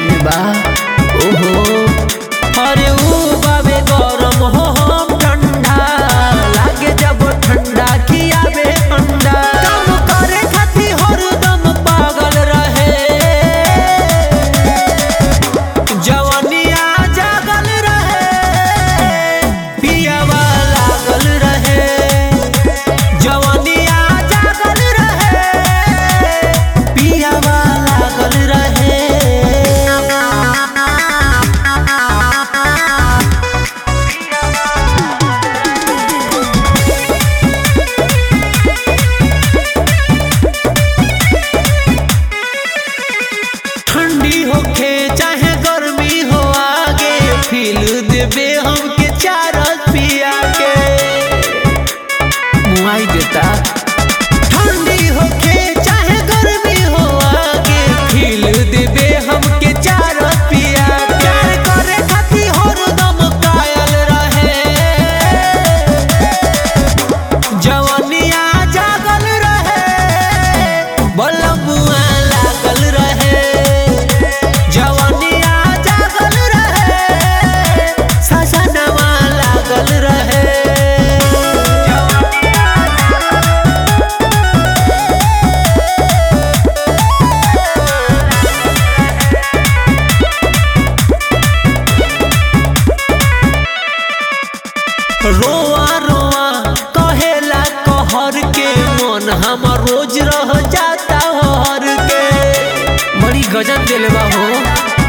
ध्यान में बा ओहो अरे ऊ बाबे गरम हो हम ठंडा लागे जब ठंडा खियाबे अंडा काम करे खातिर हरदम पागल रहे जवनिया जागल रहे पियावा लागल रहे जवनिया जागल रहे पियावा लागल रहे ठंडी होखे चाहे गर्मी हो आगे फील देबे हमके चारल पिया के मुआई देता ठंडी होखे चाहे गर्मी हो आगे फील देबे हमके चारल पिया के प्यार करे खातिर हरदम कायल रहे जवनिया जागल रहे बलमुआ लागल रहे जवनिया जागल रहे सजनवा लागल रहे रोआ रोआ कहेला कहर के मन हमर रोज रह जाता हर के बड़ी गजब दिल बा हो